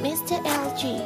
Mr. LG.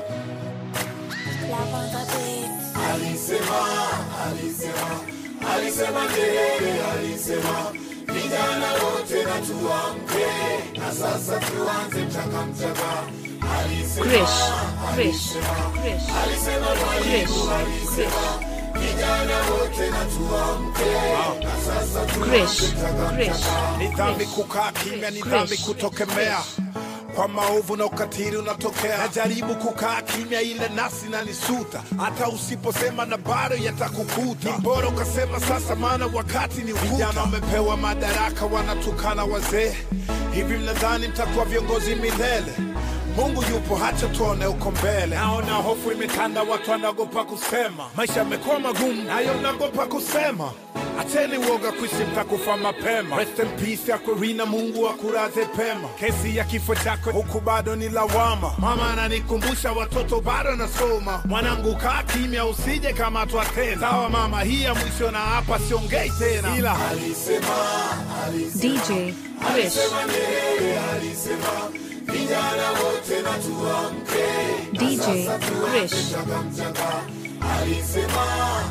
Love on the beat. Alisema, alisema, alisema Nyerere, alisema vijana wote na tuamke, na sasa tuanze mchaka mchaka. Alisema, Krish, Krish, Krish, alisema Krish, mwalimu, alisema vijana wote na tuamke, na sasa Krish, tuanze mchaka Krish, mchaka. Ni dhambi kukaa kimya, ni dhambi Krish. kutokemea kwa maovu na ukatili unatokea. Najaribu kukaa kimya, ile nafsi inanisuta, hata usiposema na bado yatakukuta. Ni bora ukasema sasa, maana wakati ni ukuta. Vijana wamepewa madaraka, wanatukana wazee. Hivi mnadhani mtakuwa viongozi milele? Mungu yupo, hacha tuone uko mbele. Naona hofu imetanda, watu wanaogopa kusema. Maisha yamekuwa magumu, nayo naogopa kusema. Acheni uoga kuishi, mtakufa mapema. Rest in peace Aquafina, Mungu akulaze pema. Kesi ya kifo chako huku bado ni lawama. Mama ananikumbusha watoto bado nasoma. Mwanangu kaa kimya, usije kamatwa tena. Sawa mama, hii ya mwisho na hapa siongei tena, ila Alisema, alisema DJ Krish, Alisema Nyerere, alisema vijana wote na tuamke, na DJ sasa tuanze Krish. mchaka mchaka. Alisema,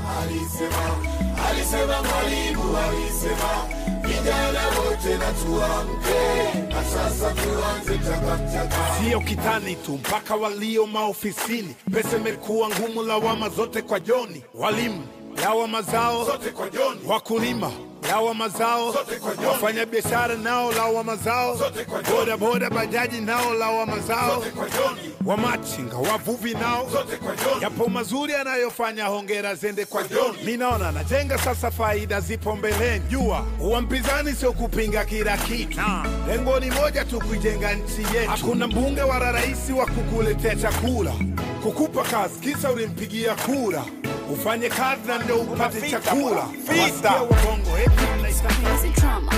alisema, alisema mwalimu, alisema vijana wote na tuamke, na sasa tuanze mchaka mchaka. sio kitani tu, mpaka walio maofisini. Pesa imekuwa ngumu, lawama zote kwa Joni. Walimu lawama zao Zote kwa Joni. wakulima lawama zao, Zote kwa Joni. wafanya biashara nao lawama zao, Zote kwa Joni. boda boda bajaji nao lawama zao, Zote kwa Joni. wamachinga wavuvi nao Zote kwa Joni. yapo mazuri anayofanya, hongera zende kwa Kwa John. John. Mi naona najenga sasa, faida zipo mbeleni. Jua uwa mpinzani sio kupinga kila kitu, lengo ni moja tu, kuijenga nchi yetu. Hakuna mbunge wala rais wa kukuletea chakula, kukupa kazi kisa ulimpigia kura, ufanye kazi na ndio upate chakula. Wasikia wabongo eti mnaita Music drama.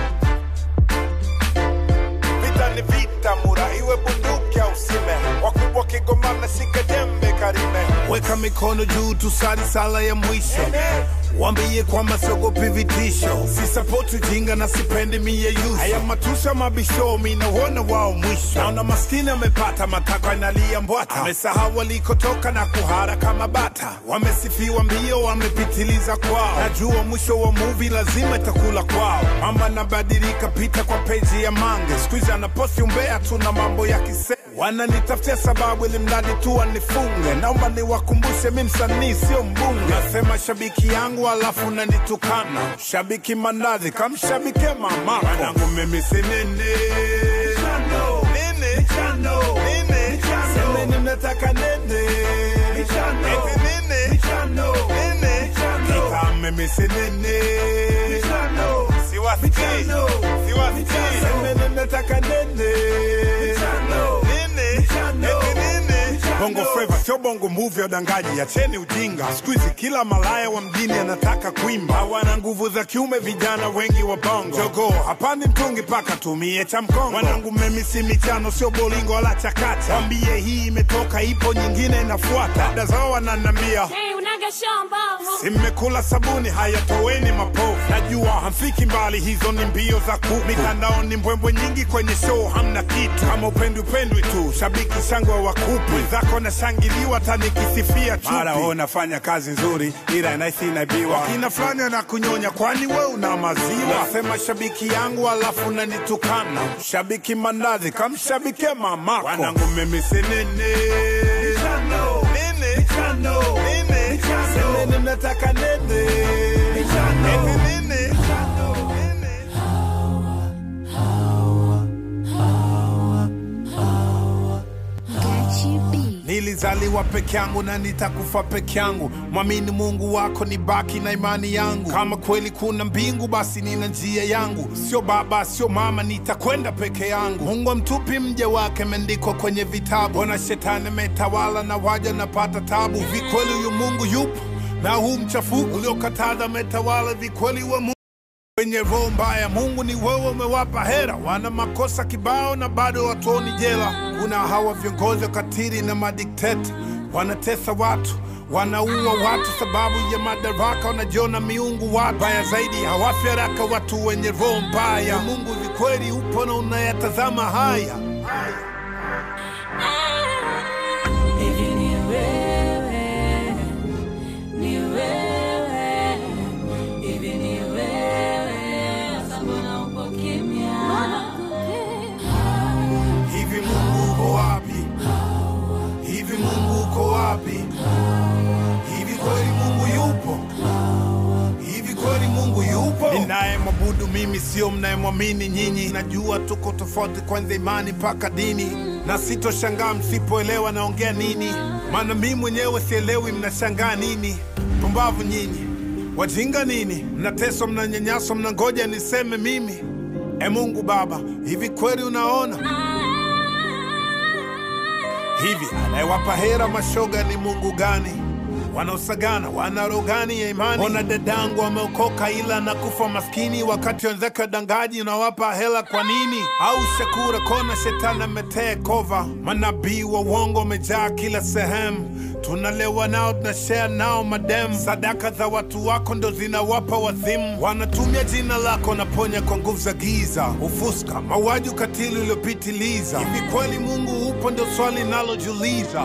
Vita ni vita, mura iwe bunduki au sime. Wakubwa kigomana, shika jembe karime. Weka mikono juu, tusali sala ya mwisho. Wambie kwamba siogopi vitisho, sisapoti ujinga na sipendi miyeyusi. Haya matusha mabisho, minauona wao mwisho. Naona maskini amepata matakwa analia mbwata, amesahau walikotoka na kuhara kama bata. Wamesifiwa mbio, wamepitiliza kwao. Najua mwisho wa muvi lazima itakula kwao. Mama nabadilika, pita kwa peji ya Mange, siku hizi anaposti umbea tu na mambo ya kise Wananitafutia sababu ili mradi tu wanifunge. Naomba niwakumbushe mi msanii sio mbunge. Nasema shabiki yangu alafu nanitukana. Shabiki mandazi kamshabike mamako. Wanangu mimi si nini. Nini? Nini? Semeni mnataka nini? Eti nini? Nini? Kita mimi si nini. Siwasikii. Siwasikii. Semeni mnataka nini? Nini? Eti nini? Bongo Flava sio bongo movie ya udangaji, acheni ujinga. Siku hizi kila malaya wa mjini anataka kuimba, hawana nguvu za kiume, vijana wengi wa bongo. Jogo hapandi mtungi paka tumie cha mkongo. Wanangu mimi si michano, sio bolingo wala chakacha. Wambie hii imetoka, ipo nyingine inafuata. Dada zao wananambia Hey, unaga shambavu. Si mmekula sabuni, haya toweni mapovu. Najua hamfiki mbali, hizo ni mbio za kuku. Mitandaoni mbwembwe nyingi, kwenye show hamna kitu. Kama upendi upendwi tu, shabiki shangwe wa kupu. Wenzako nashangiliwa, hata nikisifia chupi. Mara wewe unafanya kazi nzuri, ila naisi inaibiwa. Wakina fulani anakunyonya, kwani we una maziwa? Nasema shabiki yangu, alafu nanitukana. Shabiki mandazi, kamshabike mamako. Wanangu mimi si nini. Nini? Nini? Semeni mnataka nini? Eti nini? Got you beat. Nilizaliwa peke yangu na nitakufa peke yangu. Mwamini Mungu wako, ni baki na imani yangu. Kama kweli kuna mbingu, basi nina njia yangu. Sio baba, sio mama, nitakwenda peke yangu. Mungu amtupi mja wake, imeandikwa kwenye vitabu. Ona shetani ametawala na waja napata tabu. Vikweli huyu Mungu yupo na huu mchafuko uliokataza ametawala. Vikweli wa Mungu wenye roho mbaya, Mungu ni wewe, umewapa hera. Wana makosa kibao na bado watuoni jela. Kuna hawa viongozi wakatili na madikteta, wanatesa watu, wanaua watu sababu ya madaraka, wanajiona miungu. Watu baya zaidi hawafi haraka, watu wenye roho mbaya. Mungu ni kweli upo na unayatazama haya. Ah, ninaye mwabudu mimi sio mnayemwamini nyinyi najua tuko tofauti kwanza imani mpaka dini na sitoshangaa msipoelewa naongea nini maana mi mwenyewe sielewi mnashangaa nini pumbavu nyinyi wajinga nini mnateswa mnanyanyaswa mnangoja niseme mimi e mungu baba hivi kweli unaona hivi anayewapa hera mashoga ni mungu gani wanaosagana wana roho gani ya imani ona dadangu wameokoka ila na kufa maskini wakati wenzake dangaji unawapa hela kwa nini au shakura kona shetani ametee kova manabii wa uongo wamejaa kila sehemu tunalewa nao tunashare nao madem sadaka za watu wako ndo zinawapa wazimu wanatumia jina lako naponya kwa nguvu za giza ufuska mauaji ukatili uliopitiliza hivi kweli mungu upo ndo swali nalojiuliza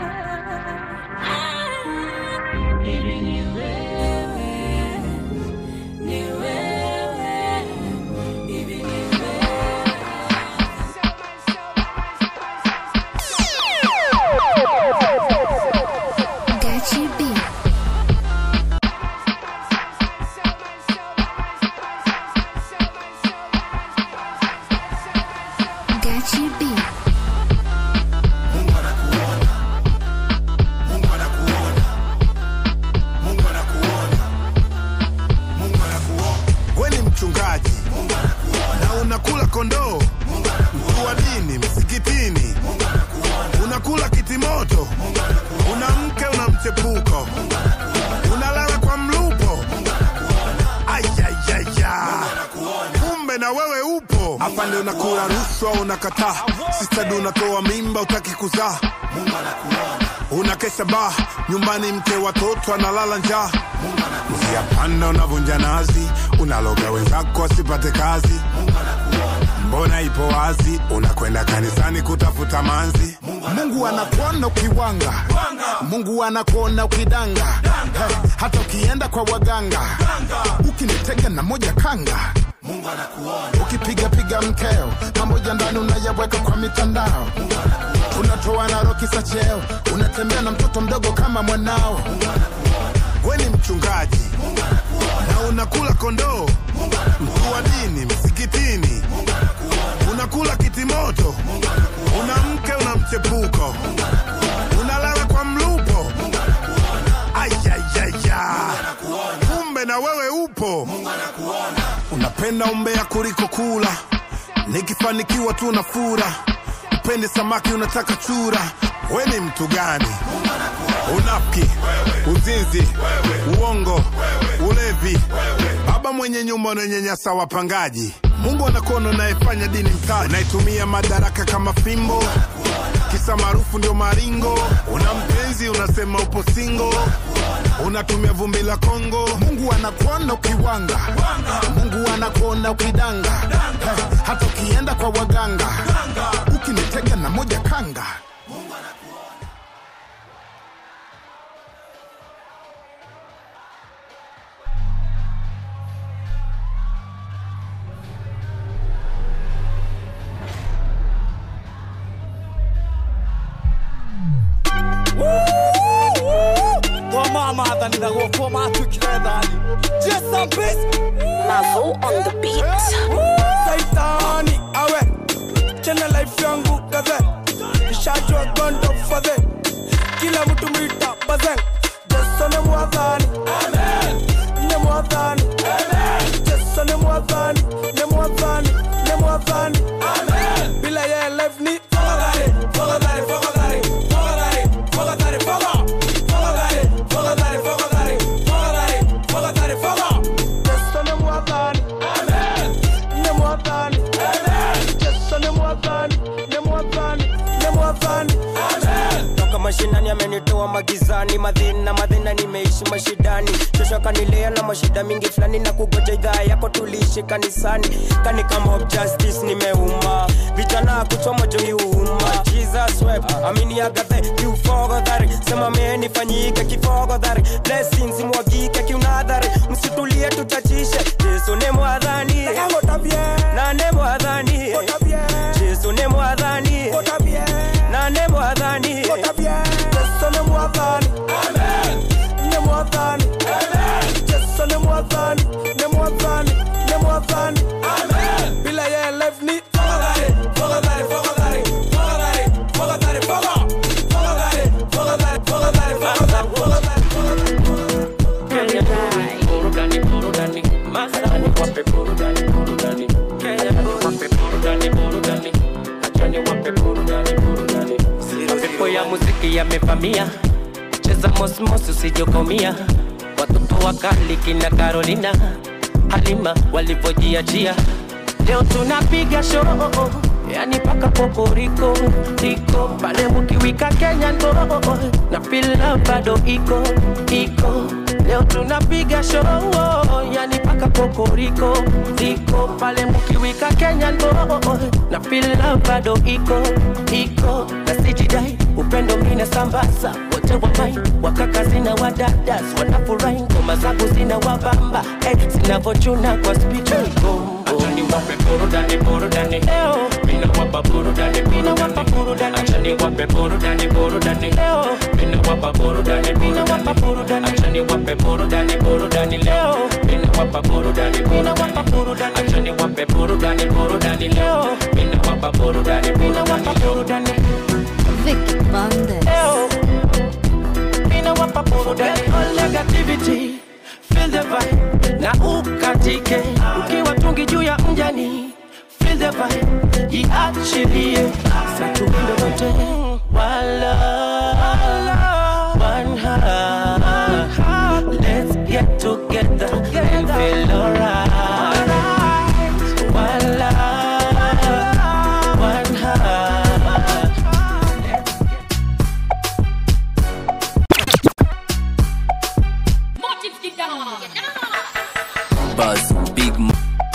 Gachi B. Gachi B. Mungu anakuona. Mungu anakuona. Mungu anakuona. Mungu anakuona. we ni mchungaji Mungu anakuona. na unakula kondoo Mungu anakuona. mkuu wa dini msikitini Mungu anakuona. unakula kitimoto Mungu anakuona. una mke una mchepuko Mungu anakuona. unalala kwa mlupo Mungu anakuona. ayayaya Anakuona. kumbe na wewe upo afande unakula rushwa unakataa sistadi unatoa mimba utaki kuzaa Mungu anakuona. unakesha baa nyumbani mke watoto analala njaa Mungu anakuona. njia panda unavunja nazi unaloga wenzako asipate kazi Mungu anakuona. mbona ipo wazi unakwenda kanisani kutafuta manzi mungu anakuona ukiwanga mungu anakuona ukidanga Hey, hata ukienda kwa waganga ukinitega na moja kanga Mungu anakuona. ukipigapiga mkeo pamoja ndani unayaweka kwa mitandao unatoa na rokisa cheo unatembea na mtoto mdogo kama mwanao we ni mchungaji na unakula kondoo mkuu wa dini msikitini unakula kitimoto una mke una mchepuko unalala kwa mlupo ayayaya kumbe na wewe upo unapenda umbea kuliko kula nikifanikiwa tu na fura upende samaki unataka chura we ni mtu gani unafiki uzinzi uongo ulevi baba mwenye nyumba unanyanyasa wapangaji mungu anakuona unayefanya dini mtaji unaitumia madaraka kama fimbo kisa maarufu ndio maringo una mpenzi unasema upo singo unatumia vumbi la kongo mungu anakuona ukiwanga mungu anakuona ukidanga Hey, hata ukienda kwa waganga ukinitega na moja kanga twamathanitha guoko matwikire thani jason bis Mavo on the beat. saitani awe chena life yangu kaze ishajwa gondo fadhe kila mtu mwita bazeng jeso ne mwathani ne mwathani jeso ne mwathani ne mwathani ne mwathani bila ye life ni fogadhari fogadhari fogadhari fogadhari fogadhari foga fogadhari fogadhari fogadhari fogadhari fogadhari foga jeso ne mwathani ne mwathani jesu ne mwathani ne mwathani ne mwathani toka mashinani amenitoa magizani madhina madhina nimeishi mashidani shosho kanilea na mashida mingi fulani na kugoja idhaa yako tuliishi kanisani kani kama of justice nimeuma vijana kuchoma joiuma jesus wep amini agathe kiufogodhari sema menifanyike kifogodhari blessings mwagike kiunadhari msitulie tutachishe yesu ne mwadhani kagotabye nane mwadhani gotabye yesu ne mwadhani gotabye nane mwadhani gotabye jesu ne mwathani ne mwathani jesu ne mwathani ne mwathani amevamia cheza mosmos usijokomia watoto wakali kina Carolina Halima walivyojiachia leo tunapiga show yani paka poporiko riko pale mukiwika Kenya ndo na fila bado iko iko leo tunapiga show yani paka poporiko riko pale mukiwika Kenya ndo na fila bado iko iko na sijidai upendo mina sambaza wote wamai wakaka zina wadadas wanafurahi ngoma zangu zina wabamba eh, zinavochuna kwa spichiko Achani wape burudani burudani Mina wapa burudani burudani Achani wape burudani burudani Mina wapa burudani burudani Achani wape burudani burudani leo Mina wapa burudani burudani Achani wape burudani burudani leo Mina wapa burudani burudani Vicky Bandes. Mina wapa burudani All negativity Feel the vibe Na ukatike Ukiwa tungi juu ya mjani Feel the vibe Iachilie Satuwinde wote Wala One heart Let's get together And feel alright Wala One heart Buzz, big m-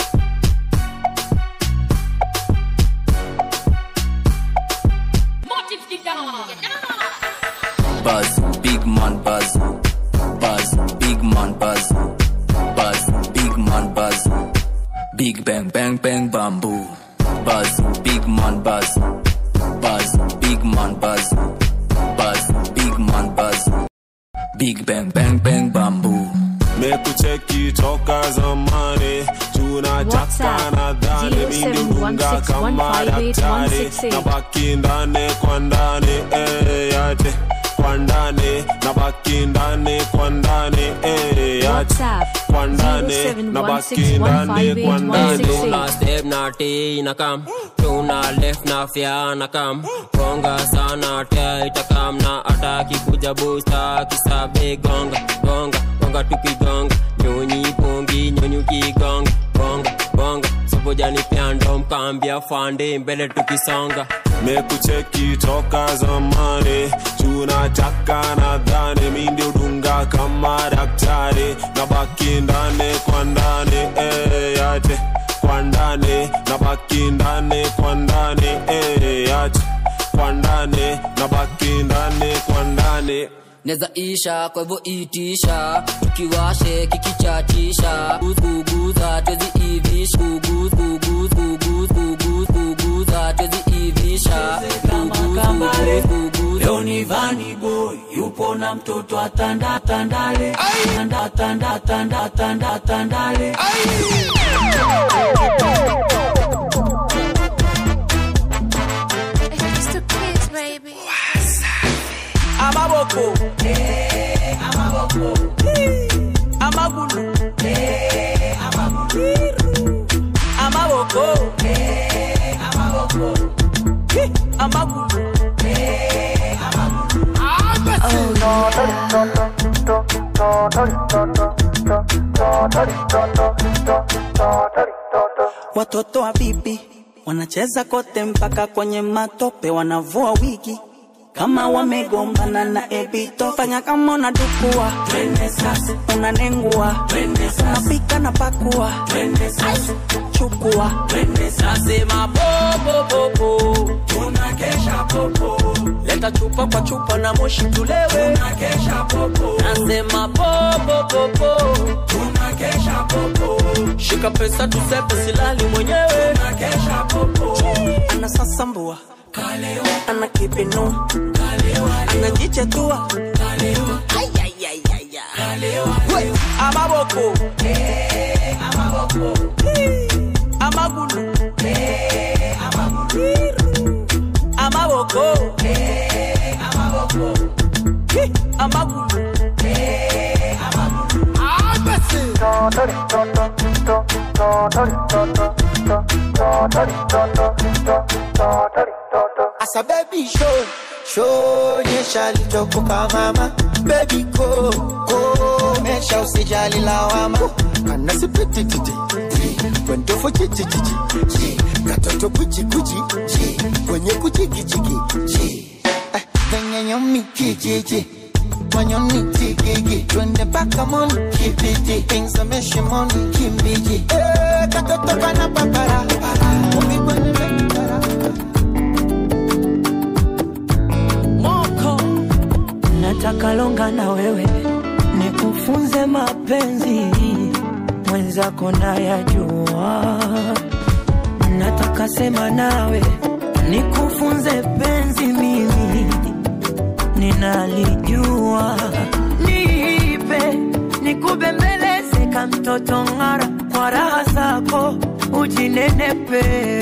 Buzz, big man buzz. Buzz, big man buzz. Buzz, big man buzz. Big bang bang bang bamboo. Buzz, big man buzz. Buzz, big man buzz. Buzz, big man buzz. Big bang bang bang bamboo. mekucheki toka zamani tunachaka WhatsApp, nadhani mindi udunga kama daktari na baki ndani kwa ndani eh, yate kwa ndani na baki ndani kwa ndani eh, yate WhatsApp, kwa ndani na baki ndani kwa ndani Tuna step na T na kam Tuna left na fya na kam Gonga sana tia itakam na ataki kuja booster Kisabe gonga gonga gonga tukigonga Nyonyi pongi nyonyi ukigonga Gonga gonga Sobojani pyando mkambia fande mbele tukisonga mekucheki toka zamani tunachaka nadhani mindi udunga kama daktari na baki ndani kwa ndani eh, yate kwa ndani na baki ndani kwa ndani eh, yate kwa ndani na baki ndani kwa ndani neza isha kwa hivyo itisha tukiwashe kikichatisha kuguza twezi ivisha Guguz, guguz, guguz, guguz, guguza twezi ivisha Guguz, guguz, guguz. leo ni vani boy yupo na mtoto atanda tandale tanda tanda tanda tanda tandale It's the kids, baby. amaboko amaboko amagulu amaboko amagulu watoto wa bibi wanacheza kote mpaka kwenye matope wanavua wigi kama wamegombana na ebito fanya kama unadukua unanengua unapika na pakua chukua Nasema popopopo tunakesha popo leta chupa kwa chupa na moshi tulewe tunakesha popo nasema popopopo tunakesha popo shika pesa tusepe silali mwenyewe tunakesha popo anasasambua anakipinua anajichetua amaboko amagulu amaboko amagulu As a baby show, shonyesha lichokoka mama bebi ko komesha usijali lawama kana sipitititi kwendofo chichichichi katoto kuchikuchi kwenye kuchikichiki venye nyomi kijiji manyoni tigigi twende mpaka moni kibiti ingzameshe moni kimbiji Eh, katoto kana papara umigwenye mekitara moko nataka longa na wewe nikufunze mapenzi mwenzako nayajua nataka sema nawe nikufunze penzi mimi ninalijua niipe nikubembeleze ka mtoto ng'ara kwa raha zako ujinenepe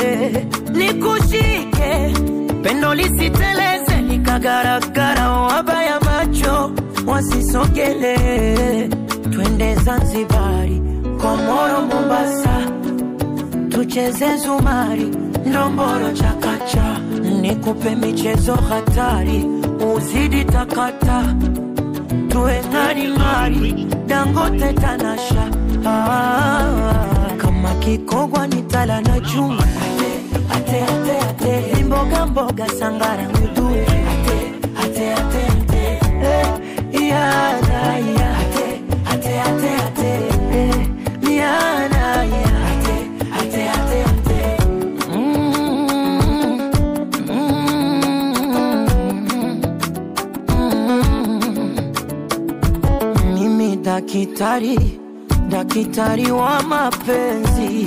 nikushike pendo lisiteleze likagaragara wabaya macho wasisogele twende zanzibari komoro mombasa tucheze zumari ndomboro chakacha nikupe michezo hatari uzidi takata tuwe ng'aring'ari dangote tanasha ah, kama kikogwa ni tala na chuma ate ate ate Ni mboga mboga sangara ngudui ate ate ate ate eh, yana ya ate ate ate ate eh, yana ya ate ate ate ate mm, mm, mimi dakitari dakitari wa mapenzi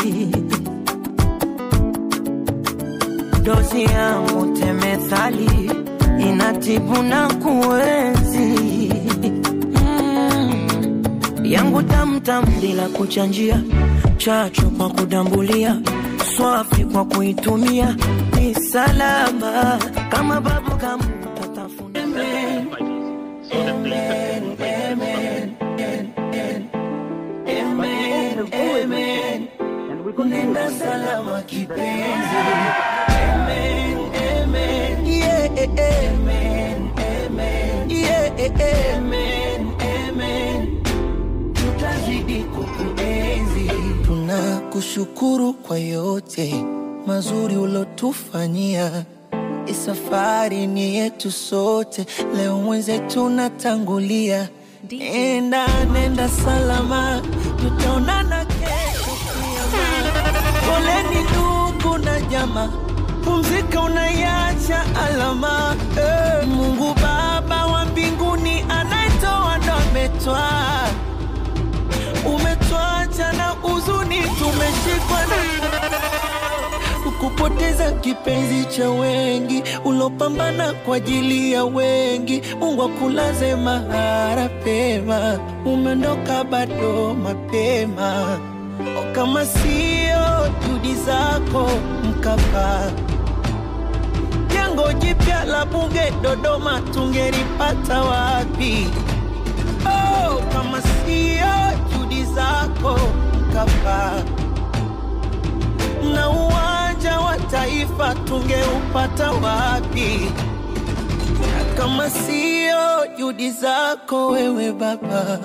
dozi yangu temethali inatibu na kuenzi mm. yangu tamtam bila kuchanjia chacho kwa kudambulia swafi kwa kuitumia ni salama kama babu kamu tatafuna Amen. Amen. Amen. Amen. Amen. Nenda salama kipenzi Amen, amen. Yeah, amen, amen. Yeah, amen, amen. Tutazidi kukuenzi. tunakushukuru kwa yote mazuri ulotufanyia isafari ni yetu sote leo mwenzetu natangulia nenda nenda salama tutaonana kesho kiama. poleni ndugu na jama pumzika unaiacha alama eh. mungu baba wa mbinguni anayetoa ndo ametwaa umetwacha na huzuni tumeshikwa na kupoteza kipenzi cha wengi ulopambana kwa ajili ya wengi mungu akulaze mahara pema umeondoka bado mapema kama sio juhudi zako mkapa jengo jipya la bunge dodoma tungelipata wapi oh, kama sio juhudi zako mkapa na uwanja wa taifa tungeupata wapi na kama sio juhudi zako wewe baba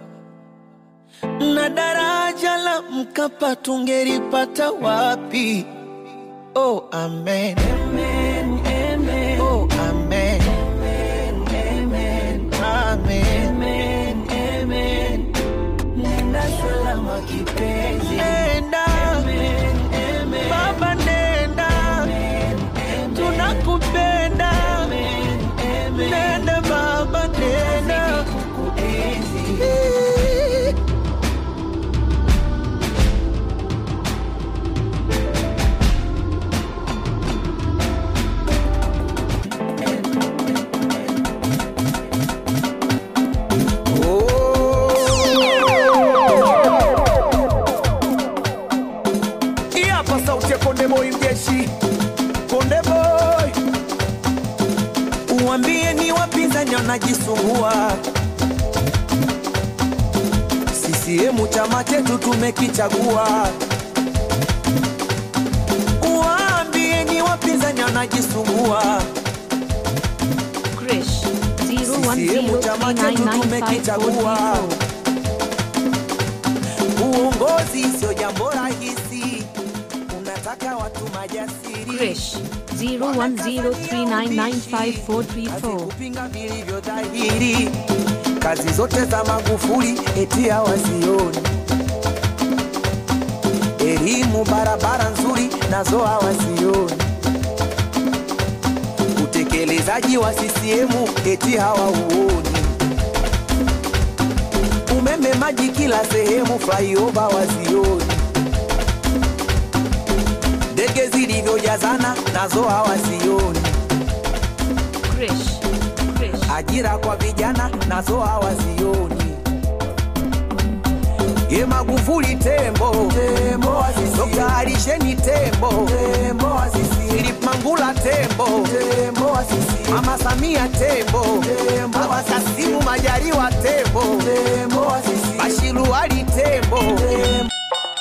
na daraja la mkapa tungelipata wapi oh amen, amen, amen. Oh, amen. Amen, amen. Amen. Amen, amen. Nenda salama kipenzi. Nenda. Amen, amen. Baba nenda. Amen, amen. Tunakupenda. Amen, amen. Nenda baba nenda. Kukuenzi. Hii hapa sauti ya Konde Boy mjeshi. Konde Boy. Uambie ni wapinzani wanajisumbua. CCM chama chetu tumekichagua. Uambie ni wapinzani wanajisumbua. CCM chama chetu tumekichagua. Uongozi sio jambo rahisi, unataka watu majasiri. Krish 0103995434. kupinga vilivyo dhahiri. Kazi zote za Magufuli eti hawazioni, elimu, barabara nzuri nazo hawazioni, utekelezaji wa CCM eti hawauoni, umeme, maji kila sehemu, flyover wazioni, ndege zilivyojazana nazo hawazioni Krish ajira kwa vijana nazo hawazioni. Ye Magufuli tembo, tembo Dr. Alisheni tembo, tembo Philip Mangula tembo, tembo Mama Samia tembo, tembo Kasimu Majaliwa tembo, tembo Bashiru Ali tembo, tembo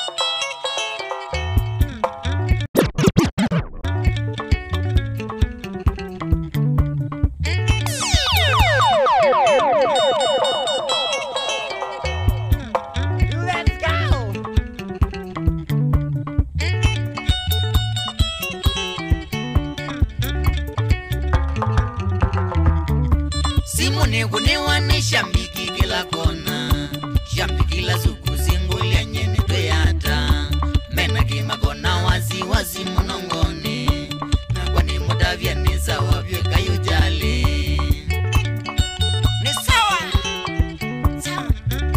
Let's go. simu nikunewane shambiki kila kona shambiki la suku singulia nyene tweyata mena kimakona wazi wazi munongoni nakwani mudavyanisa wavyo kayujali ni sawa sawa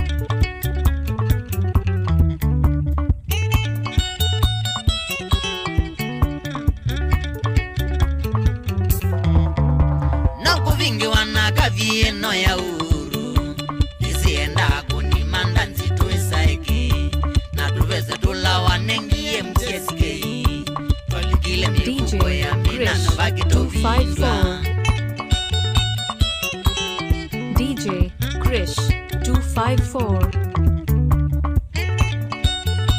nokuvingiwa na kavieno ya uru isienda kunimanda nzito isaiki na tuveze tulawanengie msieskei twalikile mikuko ya mina na vakitovindwa DJ Krish 254.